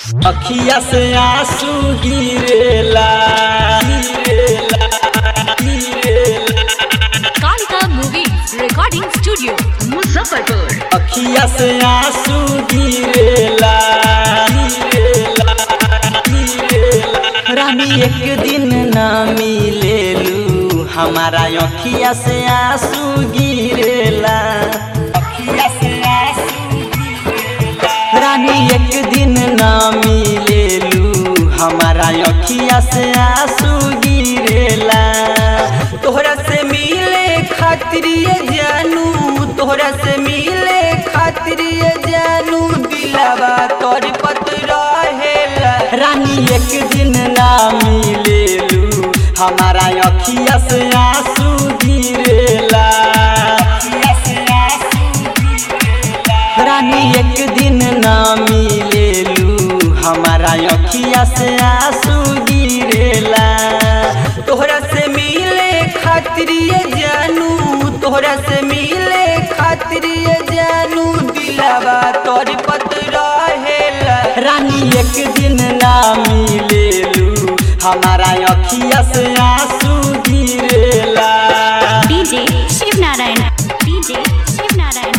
अखिया से आंसू गिरेला गिरेला गिरेला Kalika Movies Recording Studio, Muzaffarpur. अखिया से आंसू गिरेला गिरेला गिरेला रानी एक दिन ना मिलेलू हमारा अखिया से आंसू गिरेला अखिया से आंसू गिरेला रानी एक दिन ना मिलेलू हमारा अखिया से आंसू गिरेला तोहरा से मिले खातिर ये जानू तोहरा से मिले खातिर ये जानू दिलावा तोर पत रहेला रानी एक दिन ना मिलेलू हमारा अखिया से आंसू गिरेला अखिया से आंसू गिरेला रानी एक दिन ना मिलेलू हमारा अखिया से आंसू गिरेला तोहरा से मिले खातिर ये जानू तोहरा से मिले खातिर ये जानू दिलावा तोर पत रहेला रानी एक दिन ना मिलेलू हमारा अखिया से आंसू गिरेला DJ Shiv Narayan. DJ Shiv Narayan.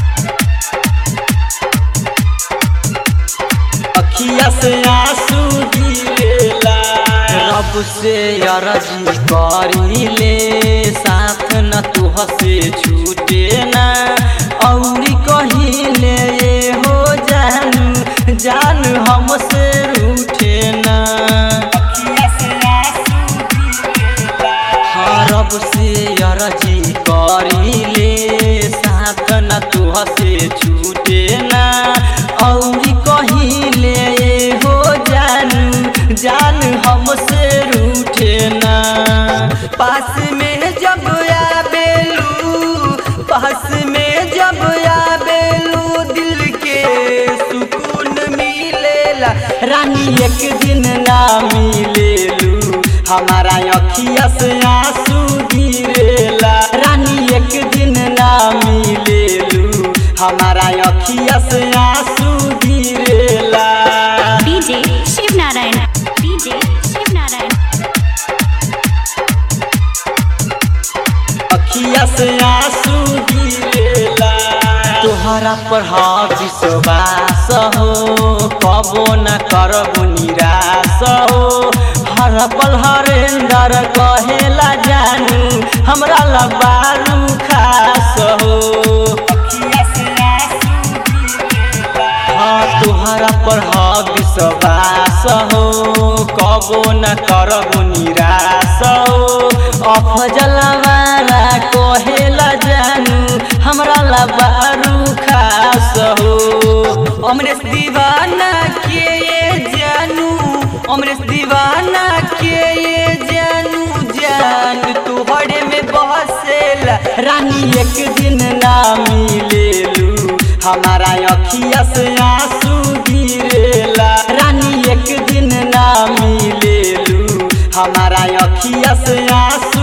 अखिया से आंसू गिरेला रब से अरजी करीले साथ न तुह से छूटे ना औरी कहिले ये हो जानू जान हमसे रूठे ना अखिया से आंसू गिरेला हाँ रब से अरजी करीले साथ न तुह से छूटे ना औरी कहिले हो जानू जान हमसे रूठे ना पास में जब आबेलू पास में जब आबेलू दिल के सुकून मिलेला रानी एक दिन ना मिलेलू हमारा अखिया से आंसू गिरेला रानी एक दिन ना मिलेलू हमारा अखिया से आंसू गिरेला DJ Shiv Narayan. DJ Shiv Narayan. अखिया से आंसू गिरेला तोहरा पर हाँ विश्वास हो कबो न करबो निराश हो हर पल हरेंदर कहेला जानू हमरा लबारू खास हो अखिया से आंसू गिरेला हाँ तुहरा पर हाँ विश्वास हो कबो न करबो निराश हो अफजल वाला कहेला जानू हमरा लबारू खास हो अमरेश दीवाना के ये जानू अमरेश दीवाना के ये जानू जान तुहरे में बसेला रानी एक दिन ना मिलेलू हमारा अखिया से आंसू गिरेला रानी एक दिन ना मिलेलू हमारा अखिया से आंसू